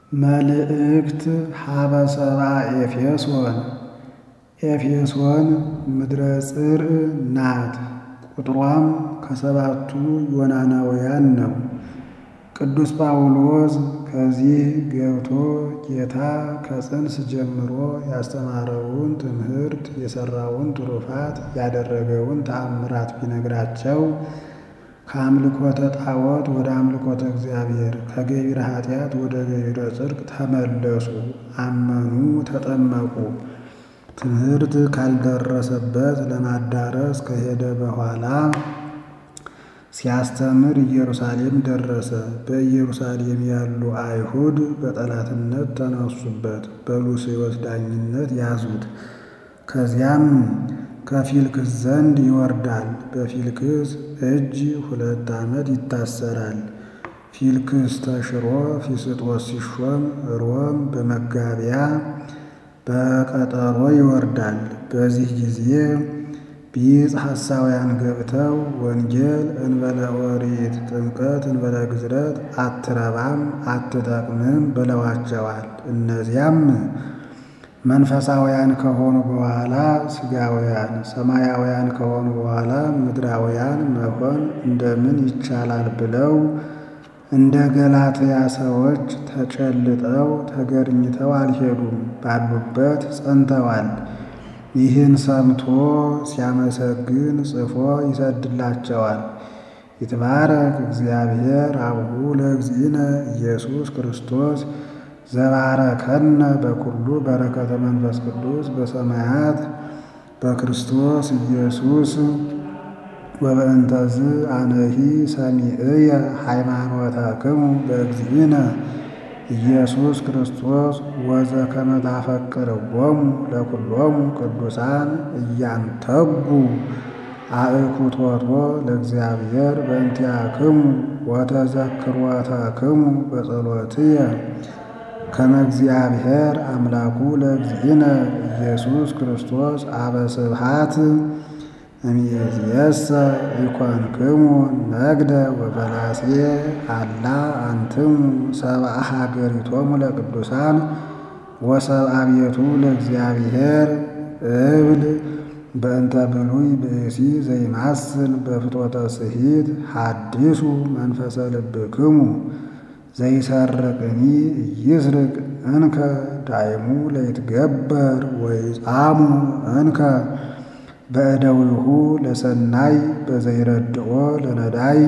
መልእክት ሀበ ሰብአ ኤፌሶን ኤፌሶን ምድረ ጽርዕ ናት። ቁጥሯም ከሰባቱ ዮናናውያን ነው። ቅዱስ ጳውሎስ ከዚህ ገብቶ ጌታ ከጽንስ ጀምሮ ያስተማረውን ትምህርት የሠራውን ትሩፋት ያደረገውን ተአምራት ቢነግራቸው ከአምልኮተ ጣዖት ወደ አምልኮተ እግዚአብሔር ከገቢረ ኃጢአት ወደ ገቢረ ጽድቅ ተመለሱ፣ አመኑ፣ ተጠመቁ። ትምህርት ካልደረሰበት ለማዳረስ ከሄደ በኋላ ሲያስተምር ኢየሩሳሌም ደረሰ። በኢየሩሳሌም ያሉ አይሁድ በጠላትነት ተነሱበት፣ በሉስዮስ ዳኝነት ያዙት። ከዚያም ከፊልክስ ዘንድ ይወርዳል። በፊልክስ እጅ ሁለት ዓመት ይታሰራል። ፊልክስ ተሽሮ ፊስጦስ ሲሾም ሮም በመጋቢያ በቀጠሮ ይወርዳል። በዚህ ጊዜ ቢጽ ሐሳውያን ገብተው ወንጌል እንበለ ኦሪት ጥምቀት እንበለ ግዝረት አትረባም አትጠቅምም ብለዋቸዋል። እነዚያም መንፈሳውያን ከሆኑ በኋላ ሥጋውያን፣ ሰማያውያን ከሆኑ በኋላ ምድራውያን መሆን እንደምን ይቻላል ብለው እንደ ገላትያ ሰዎች ተጨልጠው ተገርኝተው አልሄዱም፣ ባሉበት ጸንተዋል። ይህን ሰምቶ ሲያመሰግን ጽፎ ይሰድላቸዋል። ይትባረክ እግዚአብሔር አቡሁ ለእግዚእነ ኢየሱስ ክርስቶስ ዘባረከነ በኩሉ በረከተ መንፈስ ቅዱስ በሰማያት በክርስቶስ ኢየሱስ ወበእንተዝ አነሂ ሰሚዕየ ሃይማኖተክሙ በእግዚእነ ኢየሱስ ክርስቶስ ወዘከመ ታፈቅርዎሙ ለኩሎሙ ቅዱሳን እያንተጉ አእኩቶቶ ለእግዚአብሔር በእንቲአክሙ ወተዘክሮተክሙ በጸሎትየ ከመ እግዚአብሔር አምላኩ ለእግዚእነ ኢየሱስ ክርስቶስ አበ ስብሐት እምይእዜሰ ኢኮንክሙ ነግደ ወፈላሴ አላ አንትሙ ሰብአ ሀገሪቶሙ ለቅዱሳን ወሰብአ ቤቱ ለእግዚአብሔር እብል በእንተ ብሉይ ብእሲ ዘይማስን በፍትወተ ስሂት ሐዲሱ መንፈሰ ልብክሙ ዘይሰርቅኒ ኢይስርቅ እንከ ዳይሙ ለይትገበር ወይጻሙ እንከ በእደዊሁ ለሰናይ በዘይረድኦ ለነዳይ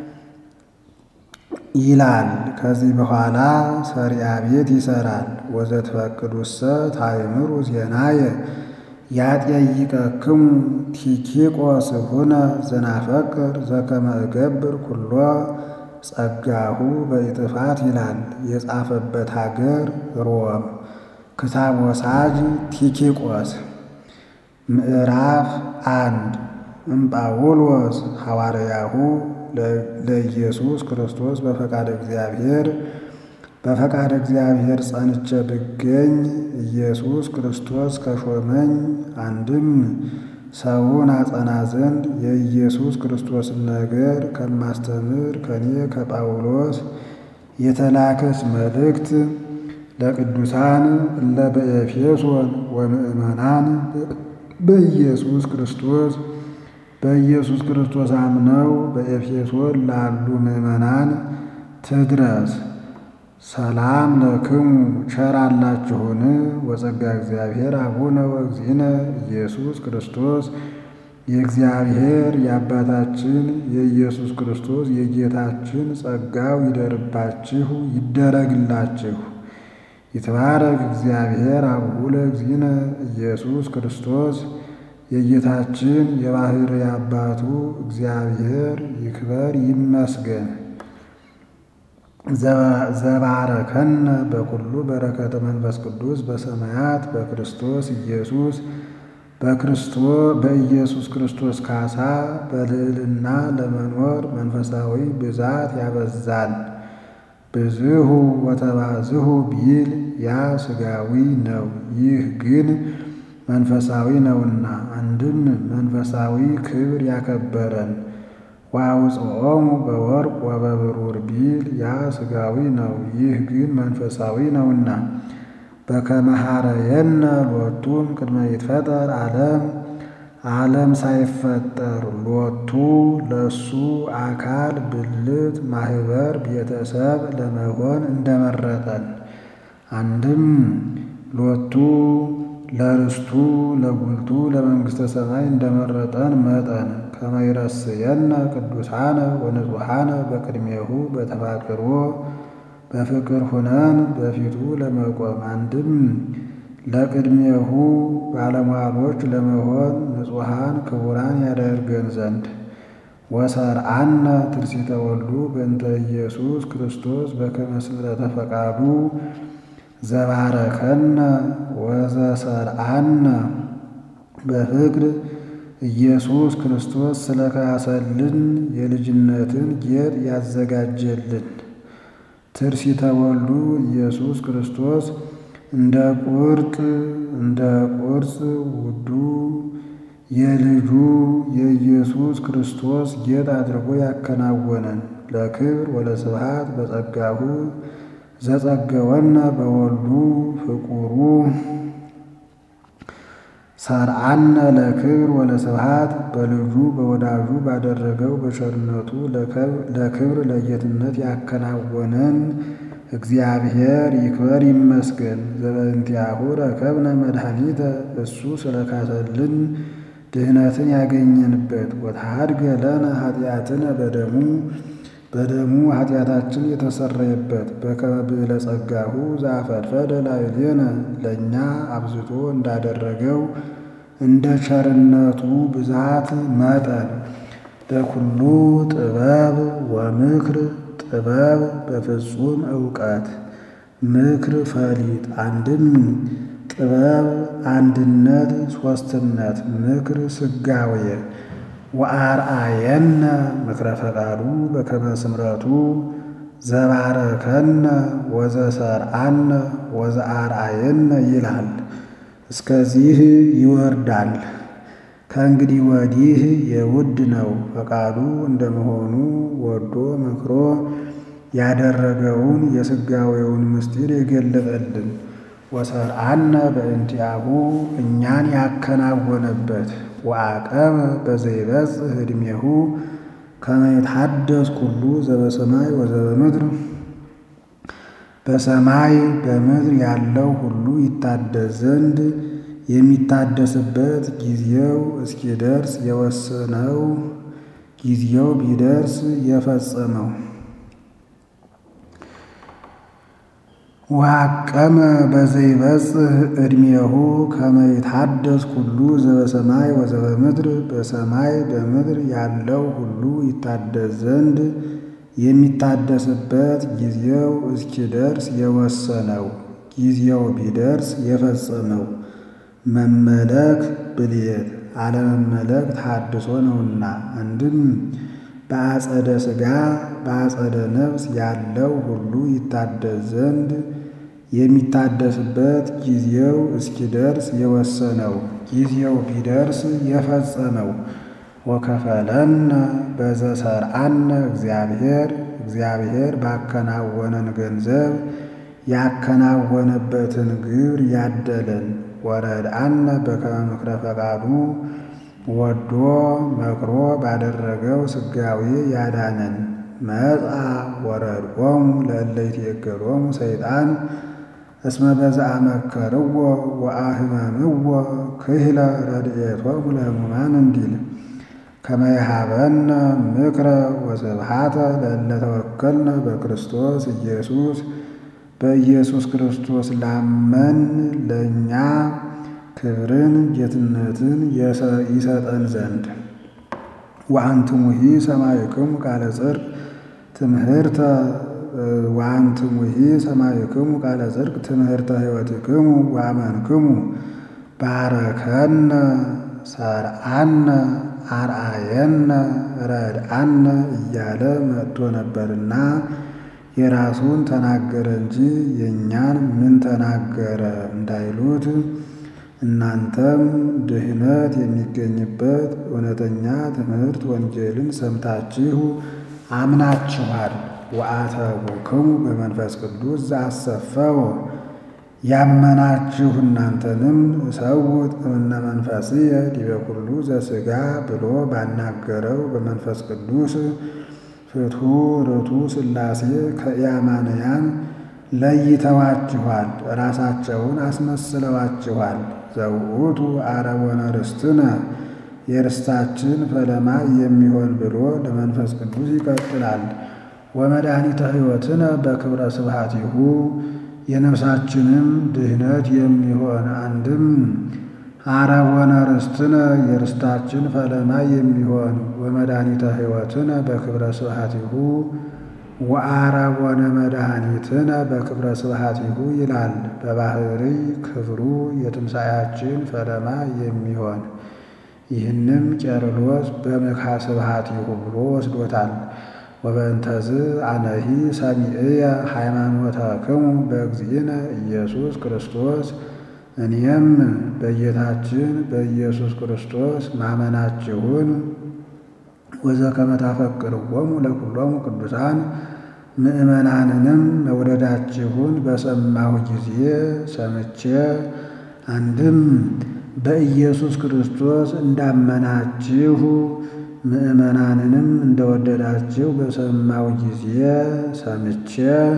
ይላል። ከዚህ በኋላ ሰሪያ ቤት ይሰራል። ወዘትፈቅዱሰ ታእምሩ ዜናየ ያጠይቀክሙ ቲኪቆስ ሁነ ዘናፈቅር ዘከመ እገብር ኩሎ ጸጋሁ በኢጥፋት ይላል። የጻፈበት ሀገር ሮም። ክታብ ወሳጅ ቲኪቆስ ምዕራፍ አንድ እምጳውሎስ ሐዋርያሁ ለኢየሱስ ክርስቶስ በፈቃደ እግዚአብሔር በፈቃደ እግዚአብሔር ጸንቼ ብገኝ ኢየሱስ ክርስቶስ ከሾመኝ አንድም ሰውን አጸና ዘንድ የኢየሱስ ክርስቶስን ነገር ከማስተምር ከኔ ከጳውሎስ የተላከች መልእክት ለቅዱሳን እለ በኤፌሶን ወምእመናን በኢየሱስ ክርስቶስ በኢየሱስ ክርስቶስ አምነው በኤፌሶን ላሉ ምእመናን ትድረስ። ሰላም ለክሙ ቸር አላችሁን? ወጸጋ እግዚአብሔር አቡነ ወእግዚእነ ኢየሱስ ክርስቶስ የእግዚአብሔር የአባታችን የኢየሱስ ክርስቶስ የጌታችን ጸጋው ይደርባችሁ ይደረግላችሁ። ይትባረክ እግዚአብሔር አቡሁ ለእግዚእነ ኢየሱስ ክርስቶስ የጌታችን የባሕርይ አባቱ እግዚአብሔር ይክበር ይመስገን። ዘባረከነ በኩሉ በረከተ መንፈስ ቅዱስ በሰማያት በክርስቶስ ኢየሱስ በኢየሱስ ክርስቶስ ካሳ በልዕልና ለመኖር መንፈሳዊ ብዛት ያበዛል። ብዝሁ ወተባዝሁ ቢል ያ ሥጋዊ ነው፣ ይህ ግን መንፈሳዊ ነውና። አንድም መንፈሳዊ ክብር ያከበረን ወአውፅኦሙ በወርቅ ወበብሩር ቢል ያ ሥጋዊ ነው፣ ይህ ግን መንፈሳዊ ነውና። በከመ ኀረየነ ሎቱም ቅድመ ይትፈጠር ዓለም ዓለም ሳይፈጠር ሎቱ ለሱ አካል ብልት ማህበር ቤተሰብ ለመሆን እንደመረጠን አንድም ሎቱ ለርስቱ ለጉልቱ ለመንግሥተ ሰማይ እንደመረጠን መጠን ከመ ይረስየነ ቅዱሳነ ወንጹሐነ በቅድሜሁ በተፋቅሮ በፍቅር ሁነን በፊቱ ለመቆም አንድም ለቅድሜሁ ባለሟሎች ለመሆን ንጹሐን ክቡራን ያደርገን ዘንድ ወሰርአነ ትርሲተ ወልዱ በእንተ ኢየሱስ ክርስቶስ በከመ ስምረተ ፈቃዱ ዘባረከነ ወዘሰርአነ በፍቅር ኢየሱስ ክርስቶስ ስለካሰልን የልጅነትን ጌጥ ያዘጋጀልን ትርሲተ ወልዱ ኢየሱስ ክርስቶስ እንደ ቁርጥ እንደ ቁርጽ ውዱ የልጁ የኢየሱስ ክርስቶስ ጌጥ አድርጎ ያከናወነን ለክብር ወለስብሐት በጸጋሁ ዘጸገወነ በወልዱ ፍቁሩ ሰርአነ ለክብር ወለስብሐት በልጁ በወዳጁ ባደረገው በቸርነቱ ለክብር ለጌትነት ያከናወነን እግዚአብሔር ይክበር ይመስገን። ዘበእንቲአሁ ረከብነ መድኃኒተ እሱ ስለካሰልን ድህነትን ያገኘንበት ወተሐድገ ለነ ኃጢአትነ በደሙ በደሙ ኃጢአታችን የተሰረየበት በከመ ብዕለ ጸጋሁ ዘአፈድፈደ ላዕሌነ ለእኛ አብዝቶ እንዳደረገው እንደ ቸርነቱ ብዛት መጠን በኩሉ ጥበብ ወምክር ጥበብ በፍጹም ዕውቀት ምክር ፈሊጥ አንድም ጥበብ አንድነት ሦስትነት ምክር ስጋዌ ወአርአየነ ምክረ ፈቃዱ በከመ ስምረቱ ዘባረከነ ወዘሰርአነ ወዘአርአየነ ይላል። እስከዚህ ይወርዳል። ከእንግዲህ ወዲህ የውድ ነው ፈቃዱ እንደመሆኑ ወዶ መክሮ ያደረገውን የሥጋዌውን ምስጢር የገለጠልን ወሰርአነ በእንቲአሁ እኛን ያከናወነበት ወአቀበ በዘይበጽሕ ዕድሜሁ ከመ ይትሐደስ ኩሉ ዘበሰማይ ወዘበምድር በሰማይ በምድር ያለው ሁሉ ይታደስ ዘንድ የሚታደስበት ጊዜው እስኪደርስ የወሰነው ጊዜው ቢደርስ የፈጸመው ወአቀመ በዘይበጽሕ ዕድሜሁ ከመ ይትሐደስ ኩሉ ዘበሰማይ ወዘበምድር በሰማይ በምድር ያለው ሁሉ ይታደስ ዘንድ የሚታደስበት ጊዜው እስኪደርስ የወሰነው ጊዜው ቢደርስ የፈጸመው መመለክ ብልየት አለመመለክ ተሐድሶ ነውና አንድም በአጸደ ሥጋ በአጸደ ነፍስ ያለው ሁሉ ይታደስ ዘንድ የሚታደስበት ጊዜው እስኪደርስ የወሰነው ጊዜው ቢደርስ የፈጸመው ወከፈለነ በዘሰርአነ እግዚአብሔር እግዚአብሔር ባከናወነን ገንዘብ ያከናወነበትን ግብር ያደለን ወረድአነ በከመ ምክረ ፈቃዱ ወዶ መክሮ ባደረገው ስጋዌ ያዳነን መጻ ወረድኦሙ ለእለ ይትዔገሎሙ ሰይጣን እስመ በዘአመከርዎ ወአህመምዎ ክህለ ረድኤቶሙ ለሕሙማን እንዲል ከመ ይሃበነ ምክረ ወስብሐተ ለእለ ተወከልነ በክርስቶስ ኢየሱስ በኢየሱስ ክርስቶስ ላመን ለእኛ ክብርን ጌትነትን ይሰጠን ዘንድ ወአንትሙሂ ሰማዕክሙ ቃለ ጽድቅ ትምህርተ ወአንትሙሂ ሰማዕክሙ ቃለ ጽድቅ ትምህርተ ሕይወትክሙ ወአመንክሙ ባረከነ ሰርአነ አርአየነ ረድአነ እያለ መጥቶ ነበርና የራሱን ተናገረ እንጂ የእኛን ምን ተናገረ እንዳይሉት እናንተም ድህነት የሚገኝበት እውነተኛ ትምህርት ወንጌልን ሰምታችሁ አምናችኋል። ወአተቡክሙ በመንፈስ ቅዱስ ዘአሰፈው ያመናችሁ እናንተንም እሰውት እምነ መንፈስየ ዲበ ኩሉ ዘሥጋ ብሎ ባናገረው በመንፈስ ቅዱስ ፍትሑ ርቱ ሥላሴ ከኢአማንያን ለይተዋችኋል፣ ራሳቸውን አስመስለዋችኋል። ዘውእቱ አረወነ ርስትነ የርስታችን ፈለማ የሚሆን ብሎ ለመንፈስ ቅዱስ ይቀጥላል። ወመድኃኒተ ሕይወትነ በክብረ ስብሐቲሁ የነፍሳችንም ድህነት የሚሆን አንድም አረወነ ርስትነ የርስታችን ፈለማ የሚሆን ወመድኃኒተ ሕይወትነ በክብረ ስብሐቲሁ ወአረወነ መድኃኒትነ በክብረ ስብሐቲሁ ይላል። በባህሪ ክብሩ የትንሣኤያችን ፈለማ የሚሆን ይህንም ቄርሎስ በምክሐ ስብሐቲሁ ብሎ ወስዶታል። ወበእንተዝ አነሂ ሰሚዕየ ሃይማኖተክሙ በእግዚእነ ኢየሱስ ክርስቶስ እኔም በጌታችን በኢየሱስ ክርስቶስ ማመናችሁን ወዘከመ ታፈቅርዎሙ ለኵሎሙ ቅዱሳን ምእመናንንም መውደዳችሁን በሰማሁ ጊዜ ሰምቼ አንድም በኢየሱስ ክርስቶስ እንዳመናችሁ ምእመናንንም እንደወደዳችሁ በሰማሁ ጊዜ ሰምቼ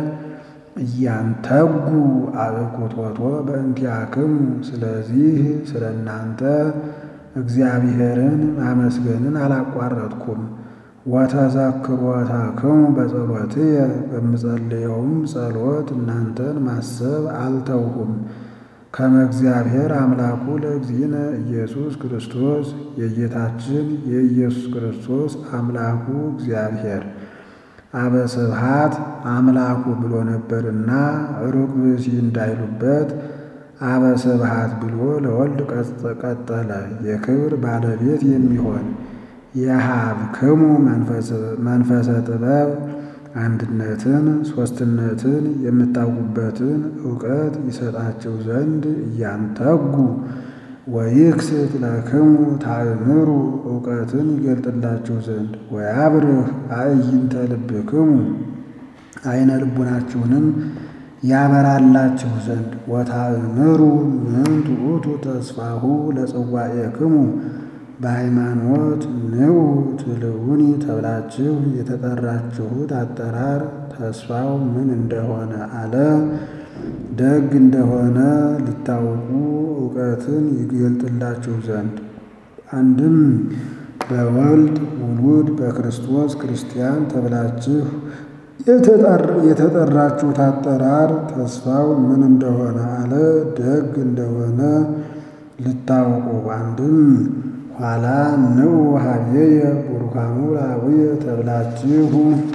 እያንተጉ አበቁቶቶ በእንቲአክሙ ስለዚህ ስለ እናንተ እግዚአብሔርን ማመስገንን አላቋረጥኩም። ወተዘክሮተክሙ በጸሎትየ በምጸልየውም ጸሎት እናንተን ማሰብ አልተውሁም። ከመ እግዚአብሔር አምላኩ ለእግዚእነ ኢየሱስ ክርስቶስ የጌታችን የኢየሱስ ክርስቶስ አምላኩ እግዚአብሔር አበ ስብሐት አምላኩ ብሎ ነበርና ሩቅ ብእሲ እንዳይሉበት አበ ስብሐት ብሎ ለወልድ ቀጠለ። የክብር ባለቤት የሚሆን የሀብክሙ መንፈሰ ጥበብ አንድነትን ሦስትነትን የምታውቁበትን እውቀት ይሰጣችሁ ዘንድ እያንተጉ ወይክስት ለክሙ ታእምሩ እውቀትን ይገልጥላችሁ ዘንድ ወያብርህ አዕይንተ ልብክሙ አይነ ልቡናችሁንም ያበራላችሁ ዘንድ ወታእምሩ ምንቱ ውእቱ ተስፋሁ ለጽዋኤክሙ በሃይማኖት ንዑ ትልውኒ ተብላችሁ የተጠራችሁት አጠራር ተስፋው ምን እንደሆነ አለ። ደግ እንደሆነ ልታውቁ እውቀትን ይገልጥላችሁ ዘንድ አንድም በወልድ ውሉድ በክርስቶስ ክርስቲያን ተብላችሁ የተጠራችሁት አጠራር ተስፋው ምን እንደሆነ አለ። ደግ እንደሆነ ልታውቁ አንድም ኋላ ንዑ ሀብዬየ ቡሩካኑ ላቡየ ተብላችሁ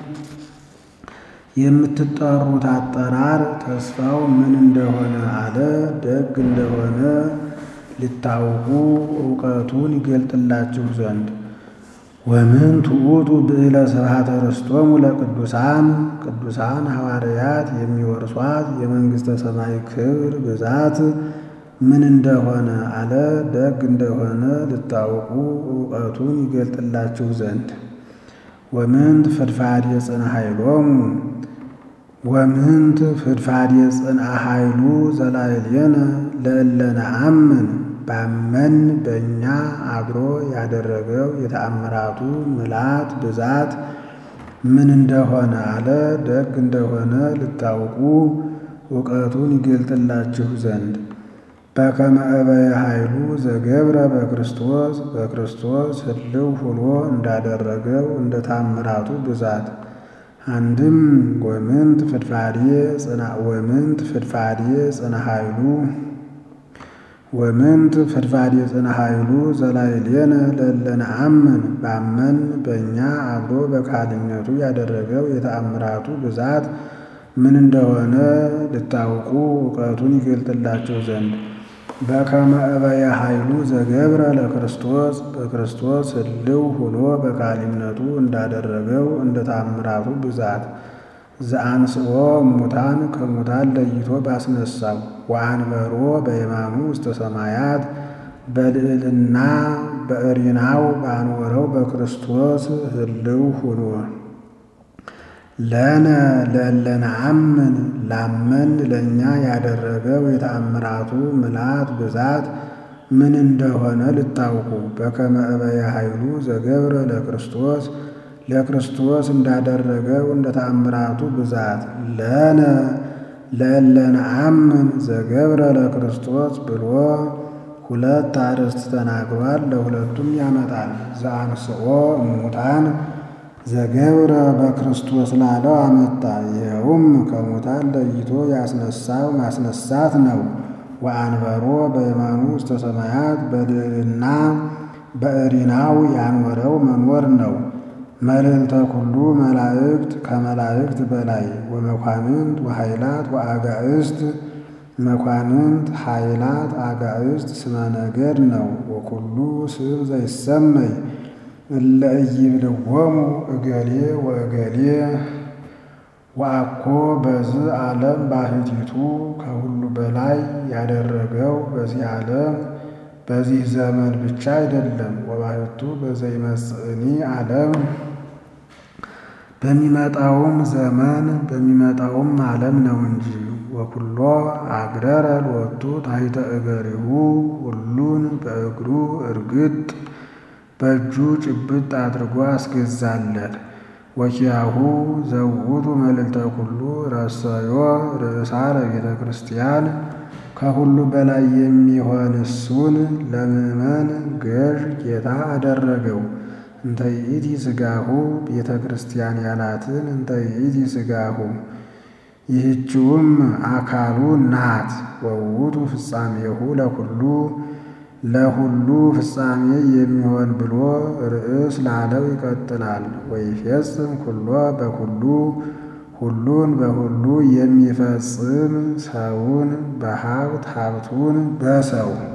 የምትጠሩት አጠራር ተስፋው ምን እንደሆነ አለ። ደግ እንደሆነ ልታውቁ እውቀቱን ይገልጥላችሁ ዘንድ ወምን ትዑቱ ብዕለ ስብሐተ ርስቶሙ ለቅዱሳን ቅዱሳን ሐዋርያት የሚወርሷት የመንግሥተ ሰማይ ክብር ብዛት ምን እንደሆነ አለ። ደግ እንደሆነ ልታውቁ እውቀቱን ይገልጥላችሁ ዘንድ ወምንት ፍድፋድ የጽንዓ ኃይሎሙ ወምንት ፍድፋድ የጽንዓ ኃይሉ ዘላዕሌነ ለእለ ነአምን ባመን በእኛ አድሮ ያደረገው የተአምራቱ ምላት ብዛት ምን እንደሆነ አለ። ደግ እንደሆነ ልታውቁ እውቀቱን ይገልጥላችሁ ዘንድ በከመ እበየ ኃይሉ ዘገብረ በክርስቶስ በክርስቶስ ሕልው ሆኖ እንዳደረገው እንደ ታምራቱ ብዛት አንድም ወምንት ፍድፋድየ ጽና ወምንት ፍድፋድየ ጽና ኃይሉ ወምንት ፍድፋድየ ጽና ኃይሉ ዘላዕሌነ ለእለ ነአምን ባመን በእኛ አድሮ በካህሊነቱ ያደረገው የተአምራቱ ብዛት ምን እንደሆነ ልታውቁ እውቀቱን ይገልጥላቸው ዘንድ በከመ እበየ ኃይሉ ዘገብረ ለክርስቶስ በክርስቶስ ሕልው ሆኖ በካህሊነቱ እንዳደረገው እንደ ታምራቱ ብዛት ዘአንስኦ እሙታን ከሙታን ለይቶ ባስነሳው ወአንበሮ በየማኑ ውስተ ሰማያት በልዕልና በእሪናው ባኖረው በክርስቶስ ህልው ሁኖ ለነ ለለነአምን ላመን ለእኛ ያደረገው የተአምራቱ ምልአት ብዛት ምን እንደሆነ ልታውቁ በከመ እበየ ኃይሉ ዘገብረ ለክርስቶስ ለክርስቶስ እንዳደረገው እንደ ተአምራቱ ብዛት ለነ ለለነአምን ዘገብረ ለክርስቶስ ብሎ ሁለት አርዕስት ተናግሯል። ለሁለቱም ያመጣል። ዘአንስኦ እሙታን ዘገብረ በክርስቶስ ላለው አመጣ። ይኸውም ከሙታን ለይቶ ያስነሳው ማስነሳት ነው። ወአንበሮ በየማኑ ውስተ ሰማያት በልዕልና በእሪናው ያኖረው መኖር ነው። መልዕልተ ኩሉ መላእክት ከመላእክት በላይ ወመኳንንት ወኃይላት ወአጋእስት መኳንንት ኃይላት አጋእስት ስመ ነገድ ነው። ወኩሉ ስም ዘይሰመይ እለ ኢይብልዎሙ እገሌ ወእገሌ ወአኮ በዚህ ዓለም ባሕቲቱ ከሁሉ በላይ ያደረገው በዚህ ዓለም በዚህ ዘመን ብቻ አይደለም። ወባሕቱ በዘይመጽእኒ ዓለም በሚመጣውም ዘመን በሚመጣውም ዓለም ነው እንጂ ወኩሎ አግረረ ሎቱ ታሕተ እገሪሁ ሁሉን በእግሩ እርግጥ በእጁ ጭብጥ አድርጎ አስገዛለት። ወኪያሁ ዘውቱ መልዕልተ ኩሉ ረሰዮ ርእሳ ለቤተ ክርስቲያን ከሁሉ በላይ የሚሆን እሱን ለምእመን ገዥ ጌታ አደረገው። እንተ ይእቲ ሥጋሁ ቤተ ክርስቲያን ያላትን እንተ ይእቲ ሥጋሁ ይህችውም አካሉ ናት። ወውቱ ፍጻሜሁ ለኩሉ ለሁሉ ፍጻሜ የሚሆን ብሎ ርዕስ ላለው ይቀጥላል። ወይፌጽም ኩሎ በኩሉ ሁሉን በሁሉ የሚፈጽም ሰውን በሀብት ሀብቱን በሰው